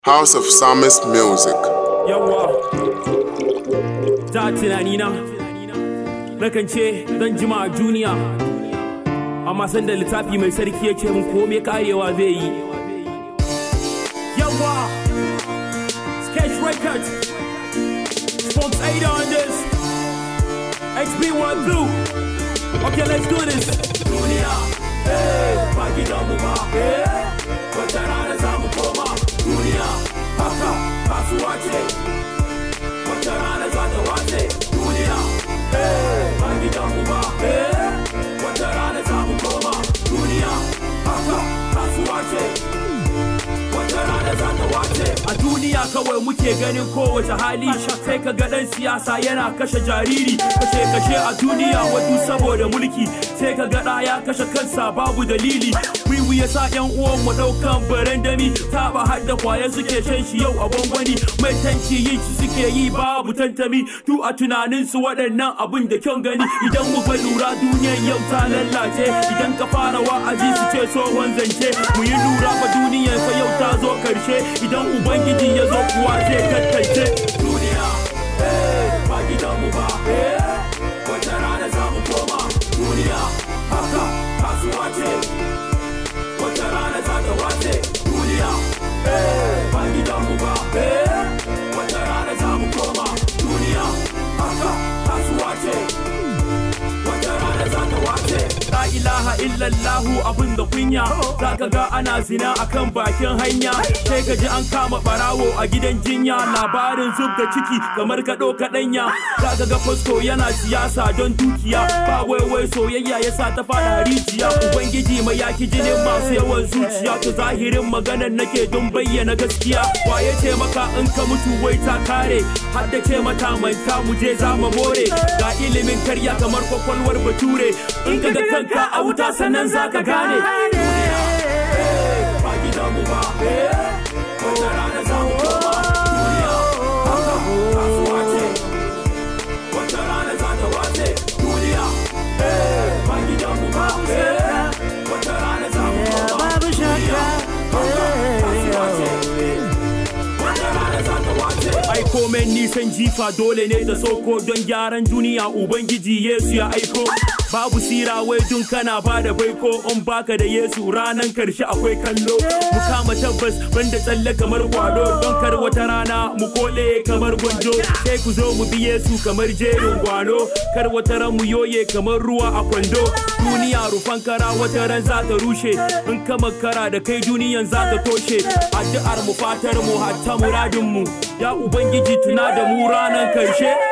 House of Psalmist Music. Yawwa, ta tunanina, nakan ce zan jima a duniya, amma sanda littafi mai sarki ya ce mun kome karewa zai yi. Yawwa, Sketch Records, Spons 8 on this, XB1 Blue. Okay, let's do this. Duniya, eh, ba gidanmu ba, eh, wata rana za mu koma. Duniya, haka kasuwa ce, wata rana za ta wace. Duniya, eh, ba gidanmu ba, eh, wata rana za mu koma. Duniya, haka kasuwa ce. wata rana za ta wace. A duniya kawai muke ganin kowace hali sai ka ga ɗan siyasa yana kashe jariri kashe kashe a duniya wadu saboda mulki sai ka ga ɗa ya kashe kansa babu dalili wiwi ya sa yan uwan mu ɗaukan barandami taba har da kwaya suke shan shi yau a gwangwani mai tanci yin shi suke yi babu tantami tu a tunanin su waɗannan abun da kyan gani idan muka lura duniyan yau ta lallace idan ka fara wa'azi su ce tsohon zance mu yi lura fa duniyan fa yau ta zo karshe idan ubangiji ya zo kuwa zai tattance duniya eh, ba gidanmu ba eh, wata rana za mu koma duniya haka kasuwa ce wata rana za ta wace duniya eh, ba gidanmu ba eh, wata rana za mu koma duniya haka kasuwa ce wata rana za ta wace la ilaha illallahu abin da kunya zaka ga ana zina akan bakin hanya sai ka ji an kama barawo a gidan jinya labarin zub da ciki kamar ka ɗauka ɗanya zaka ga fasko yana siyasa don dukiya ba waiwai soyayya ya sa ta fada rijiya ubangiji mai yaki jinin masu yawan zuciya to zahirin maganar nake don bayyana gaskiya waye ce maka in ka mutu wai ta kare har da ce mata manta mu je za mu more ga ilimin karya kamar kwakwalwar bature in ka ga kanka a wuta sannan za ka gane ba gidanmu ba wata rana za mu koma duniya haka kasuwa ce wata rana za ta wace duniya ba gidanmu ba wata rana za mu koma duniya haka kasuwa ce wata rana za ta wace ai komen nisan jifa dole ne ta soko don gyaran duniya ubangiji yesu ya aiko babu sira wai dun kana ba da baiko in baka da yesu ranan karshe akwai kallo mu kama tabbas banda tsalle kamar kwado don kar wata rana mu kole kamar gwanjo sai ku zo mu bi yesu kamar jerin gwano kar wata ran mu yoye kamar ruwa a kwando duniya rufan kara wata ran za ta rushe in ka makara da kai duniyan za ta toshe addu'ar mu fatar mu hatta muradin mu ya ubangiji tuna da mu ranan karshe